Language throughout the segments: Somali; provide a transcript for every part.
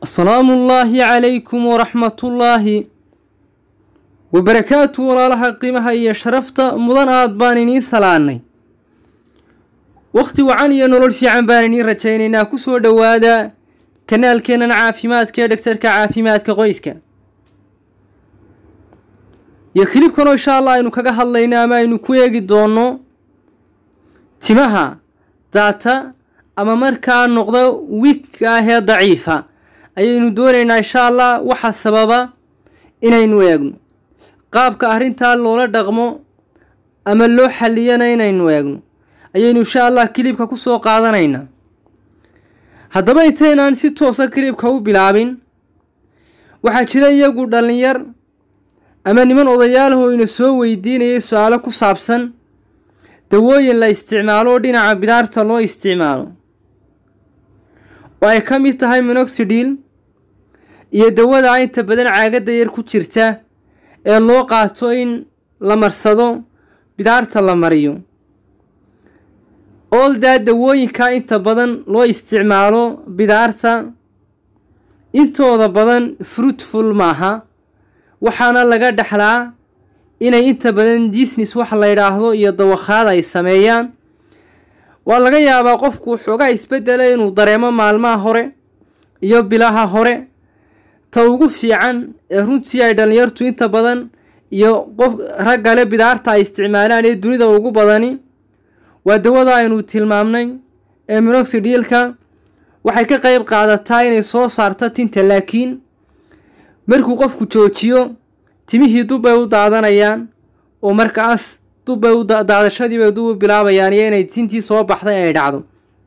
asalaamu ullaahi calaykum waraxmatullaahi wabarakaatu walaalaha qiimaha iyo sharafta mudan aad baan iniin salaanay wakhti wacan iyo nolol fiican baan iniin rajaynaynaa ku soo dhowaada kanaalkeennan caafimaadka ee dhegtarka caafimaadka qoyska iyo kilibkanoo insha allah aynu kaga hadlayno ama aynu ku eegi doonno timaha daata ama markaa noqda wiigka ah ee daciifa ayaynu doonaynaa insha allah waxa sababa inaynu eegno qaabka arrintaa loola dhaqmo ama loo xalliyana inaynu eegno ayaynu insha allah kilibka ku soo qaadanaynaa haddaba intaynaan si toosa kilibka u bilaabin waxaa jira iyagu dhallinyar ama niman odayaalahoo ina soo weydiinayay su-aalo ku saabsan dawooyin la isticmaalo oo dhinaca bidaarta loo isticmaalo oo ay ka mid tahay minoxidil iyo dawada inta badan caagadda yar ku jirta ee loo qaato in la marsado bidaarta la mariyo ooldaa dawooyinka inta badan loo isticmaalo bidaarta intooda badan fruitful maaha waxaana laga dhexlaa inay inta badan disnes wax la yidhaahdo iyo dawakhaad ay sameeyaan waa laga yaabaa qofku xoogaa isbedela inuu dareemo maalmaha hore iyo bilaha hore ta ugu fiican ee runtii ay dhallinyartu inta badan iyo qof raggale bidaarta ay isticmaalaan ee dunida ugu badani waa dawada aynu tilmaamnay ee minoxidilka waxay ka qeyb qaadataa inay soo saarto tinta laakiin markuu qofku joojiyo timihii dubbay u daadanayaan oo markaas dubbay u daadashadiibay dub u bilaabayaan iyo inay tintii soo baxday ay dhacdo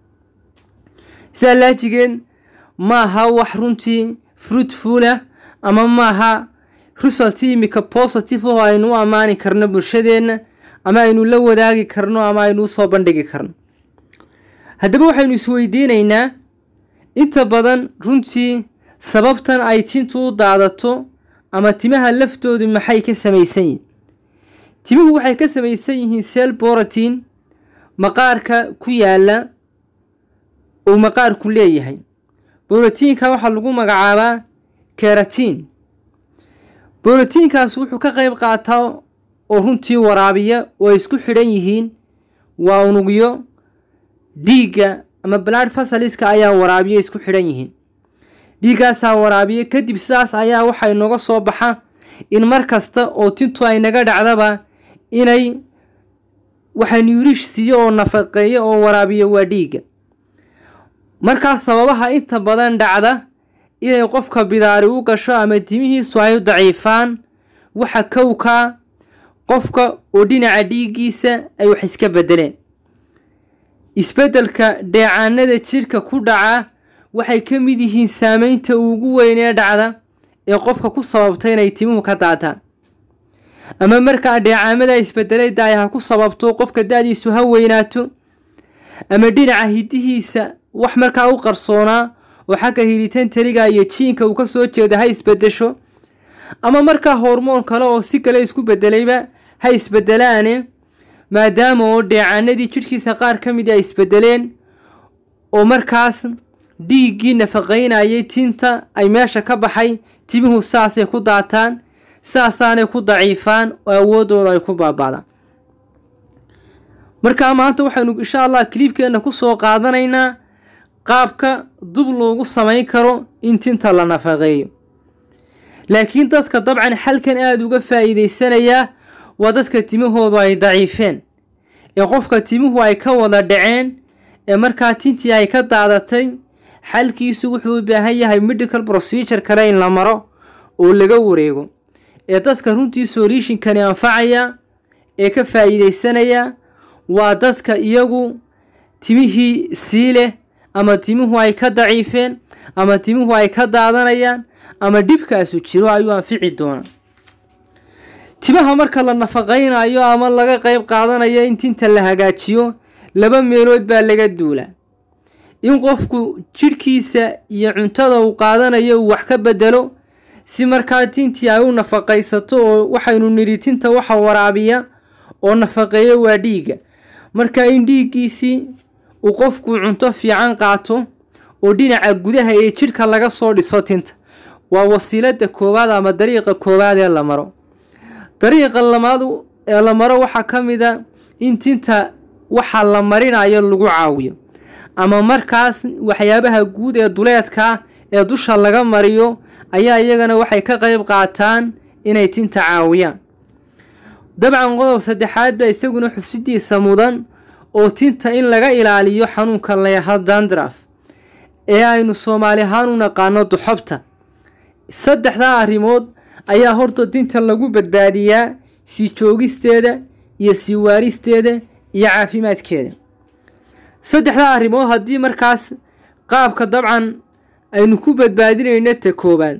sidaa laajigeed maaha wax runtii fruitfulah ama maaha resulti imika positive oo aynu u ammaani karno bulshadeenna ama aynu la wadaagi karno ama aynu usoo bandhigi karno haddaba waxaynu isweydiinaynaa inta badan runtii sababtan ay tintu u daadato ama timaha laftoodu maxay ka samaysan yihiin timuhu waxay ka samaysan yihiin sel borotin maqaarka ku yaala uu maqaarku leeyahay borotiinka waxaa lagu magacaabaa keratiin borotiinkaas wuxuu ka qeyb qaataa oo runtii waraabiya oo ay isku xidhan yihiin waa unugyo dhiigga ama blood fasaliska ayaa waraabiya isku xidhan yihiin dhiiggaasaa waraabiya kadib sidaas ayaa waxay nooga soo baxa in mar kasta oo tintu ay naga dhacdaba inay waxa nuurish siiyo oo nafaqeeyo oo waraabiya waa dhiigga markaas sababaha inta badan dhacda inay qofka bidaari u gasho ama timihiisu ay u daciifaan waxa kowkaa qofka oo dhinaca dhiiggiisa ay wax iska beddeleen isbeddelka dheecaanada jidhka ku dhaca waxay ka mid yihiin saameynta ugu weyn ee dhacda ee qofka ku sababta inay timuhu ka daataan ama markaa dheecaamada isbedelay daay ha ku sababto qofka da-diisu ha weynaato ama dhinaca hidihiisa wax markaa u qarsoonaa oo xagga hilitaan teliga iyo jiinka uu ka soo jeeda ha isbedesho ama markaa hormoon kale oo si kale isku bedelayba ha isbedelaane maadaama oo dheecaanadii jidhkiisa qaar ka mid ay isbedeleen oo markaas dhiiggii nafaqaynayay tinta ay meesha ka baxay timuhu saasay ku daataan saasaanay ku daciifaan oo awoodooda ay ku baaba'daan markaa maanta waxaynu insha allah kiliibkeenna ku soo qaadanaynaa qaabka dub loogu samayn karo in tinta la nafaqeeyo laakiin dadka dabcan xalkan aada uga faa'iideysanayaa waa dadka timahoodu ay daciifeen ee qofka timuhu ay ka wada dhaceen ee markaa tintii ay ka daadatay xalkiisu wuxuu u baahan yahay medical procedure kale in la maro oo laga wareego ee dadka runtii solutionkani anfacaya ee ka faa'iideysanaya waa dadka iyagu timihii sii leh ama timuhu ay ka daciifeen ama timuhu ay ka daadanayaan ama dhibkaasu jiro ayuu anfici doonaa timaha marka la nafaqaynayo ama laga qeyb qaadanayo in tinta la hagaajiyo laba meelood baa laga duulaa in qofku jidhkiisa iyo cuntada uu qaadanayo uu wax ka bedelo si markaa tintii ay u nafaqaysato oo waxaynu nidhi tinta waxa waraabiya oo nafaqeeyo waa dhiigga marka in dhiiggiisii uu qofku cunto fiican qaato oo dhinaca gudaha ee jidhka laga soo dhiso tinta waa wasiilada koowaad ama dariiqa koowaad ee la maro dariiqa lamaad ee la maro waxaa ka mid a in tinta waxa la marinayo lagu caawiyo ama markaas waxyaabaha guud ee duleedka ee dusha laga mariyo ayaa iyagana waxay ka qayb qaataan inay tinta caawiyaan dabcan qodob saddexaad baa isaguna xusidiisa mudan oo tinta in laga ilaaliyo xanuunka layaha dandraf ee aynu soomaali ahaan u naqaano duxobta saddexdaa arrimood ayaa horta tinta lagu badbaadiyaa sii joogisteeda iyo sii waaristeeda iyo caafimaadkeeda saddexdaa arrimood haddii markaas qaabka dabcan aynu ku badbaadinayno ta koowaad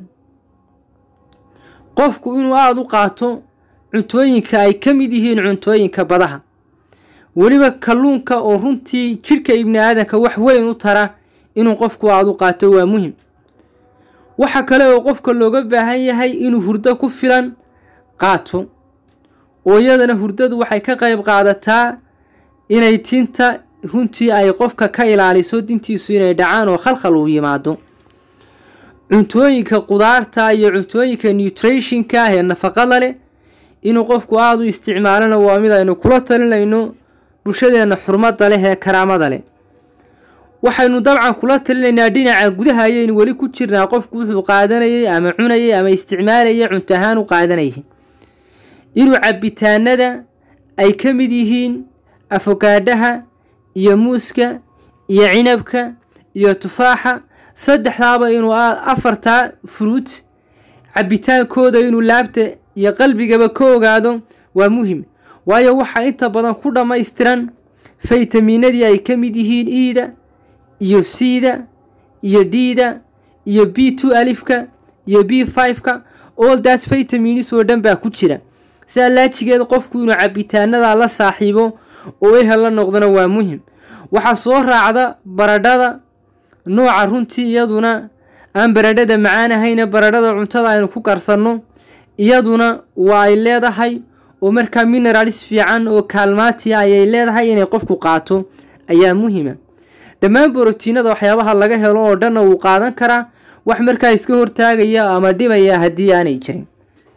qofku inuu aada u qaato cuntooyinka ay ka mid yihiin cuntooyinka badaha weliba kalluunka oo runtii jidhka ibni aadanka wax weyn u tara inuu qofku aada u qaato waa muhim waxa kale oo qofka looga baahan yahay inuu hurdo ku filan qaato oo iyadana hurdadu waxay ka qayb qaadataa inay tinta runtii ay qofka ka ilaaliso dintiisu inay dhacaan oo khalkhal uu yimaado cuntooyinka qudaarta iyo cuntooyinka nutrationka ah ee nafaqada leh inuu qofku aada u isticmaalona waa mid aynu kula talinayno bulshadeenna xurmada leh ee karaamada leh waxaynu dabcan kula talinaynaa dhinaca gudaha ayaynu weli ku jirnaa qofku wuxuu qaadanayay ama cunayay ama isticmaalayay cunto ahaan u qaadanayay inuu cabitaanada ay ka mid yihiin afogaadhaha iyo muuska iyo cinabka iyo tufaaxa saddexdaaba inuu afartaa fruut cabitaankooda inuu laabta iyo qalbigaba ka ogaado waa muhim waayo waxaa inta badan ku dhammaystiran faytamiinadii ay ka mid yihiin iida iyo cda iyo dda iyo b two alifka iyo b fiveka all that vitaminis oo dhan baa ku jira sidaa laajigeed qofku inuu cabitaanada la saaxiibo oo ehel la noqdona waa muhim waxaa soo raacda baradhada nooca runtii iyaduna aan baradhada macaan ahayna baradhada cuntada aynu ku karsanno iyaduna waa ay leedahay oo markaa mineralis fiican oo kaalmaatiya ayay leedahay inay qofku qaato ayaa muhima dhammaan borotiinada waxyaabaha laga helo oo dhanna wuu qaadan karaa wax markaa iska hortaagaya ama dhibaya haddii aanay jirin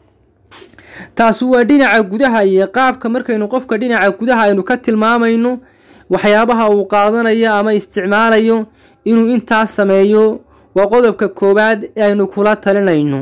taasi waa dhinaca gudaha iyo qaabka markaynu qofka dhinaca gudaha aynu ka tilmaamayno waxyaabaha uu qaadanayo ama isticmaalayo inuu intaas sameeyo waa qodobka koowaad ee aynu kula talinayno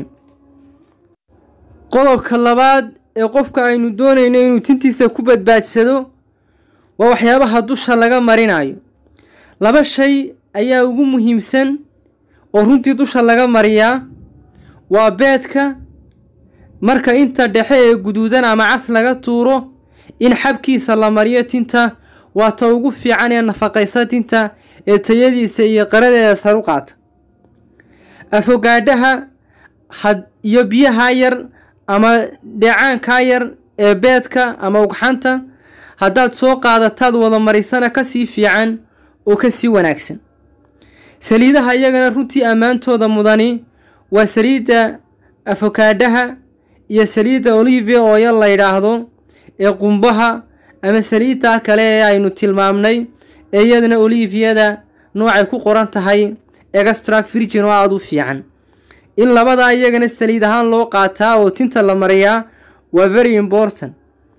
qodobka labaad ee qofka aynu doonayno inuu tintiisa ku badbaadsado waa waxyaabaha dusha laga marinayo laba shay ayaa ugu muhiimsan oo runtii dusha laga mariyaa waa beedka marka inta dhexe ee guduudan ama cas laga tuuro in xabkiisa la mariyo tinta waa ta ugu fiican ee nafaqaysa tinta ee tayadiisa iyo qaradeeda saru qaata afogaadhaha had iyo biyaha yar ama dheecaankaa yar ee beedka ama ugxanta haddaad soo qaadataad wada marisana kasii fiican oo kasii wanaagsan saliidaha iyagana runtii ammaantooda mudani waa saliidda afokaadhaha iyo saliidda olivia ooya la yidhaahdo ee qumbaha ama saliidda kale ee aynu tilmaamnay ee iyadana oliviyada noocay ku qoran tahay extra virgin oo aada u fiican in labadaa iyagana saliid ahaan loo qaataa oo tinta la mariyaa waa very important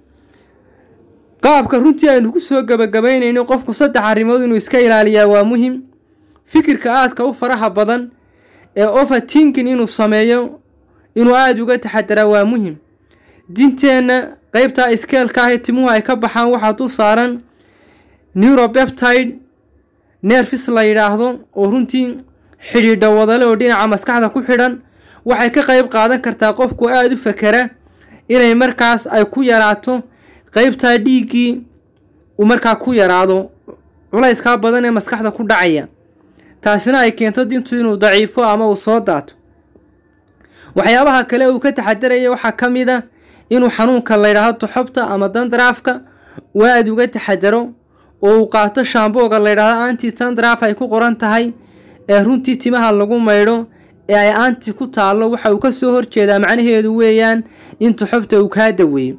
qaabka runtii aynu ku soo gabagabaynayno qofku saddex arrimood inuu iska ilaaliyaa waa muhim fikirka aadka u faraha badan ee overtinkin inuu sameeyo inuu aada uga taxadaraa waa muhim dinteenna qeybtaa iskeelka ah ee timuhu ay ka baxaan waxaa dul saaran neuropeptide nerfis la yidhaahdo oo runtii xidhiidha wadale oo dhinaca maskaxda ku xidhan waxay ka qeyb qaadan kartaa qofku aada u fakera inay markaas ay ku yaraato qeybtaa dhiiggii uu markaa ku yaraado culayskaa badan ee maskaxda ku dhacaya taasina ay keento dintu inuu daciifo ama uu soo daato waxyaabaha kale uu ka taxadaraya waxaa ka mid a inuu xanuunka layidhaahdo toxobta ama dandraafka uu aada uga taxadaro oo uu qaato shaambooga layidhaahdo anti tandraaf ay ku qoran tahay ee runtii timaha lagu maydho ee ay anti ku taallo waxa uu ka soo horjeedaa macnaheedu weeyaan in toxobta uu kaa daweeyo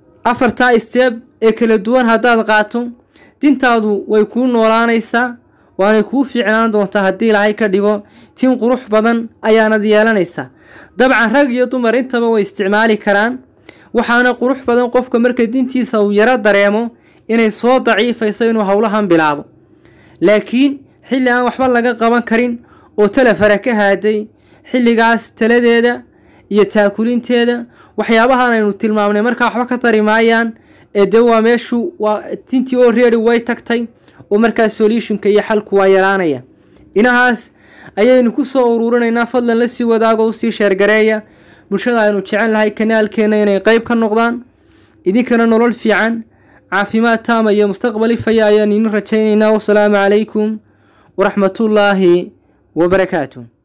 afartaa steeb ee kala duwan haddaad qaato dintaadu way kuu noolaanaysaa waanay kuu fiicnaan doontaa haddii ilaahay ka dhigo tin qurux badan ayaanad yeelanaysaa dabcan rag iyo dumar intaba way isticmaali karaan waxaana qurux badan qofka marka dintiisa uu yaro dareemo inay soo daciifayso inuu howlahan bilaabo laakiin xilli aan waxba laga qaban karin oo talefara ka haaday xilligaas taladeeda iyo taakulinteeda waxyaabahan aynu tilmaamnay markaa waxba ka tari maayaan ee dee waa meeshu waa tintii oo reeri way tagtay oo markaa solutionka iyo xalku waa yaraanaya inahaas ayaynu ku soo uruurinaynaa fadlan la sii wadaago usii sheergareeya bulshada aynu jecel lahay kanaalkeenna inay qeyb ka noqdaan idinkana nolol fiican caafimaad taama iyo mustaqbal ifaya ayaan idin rajaynaynaa wasalaamu calaykum waraxmatullaahi wabarakaatu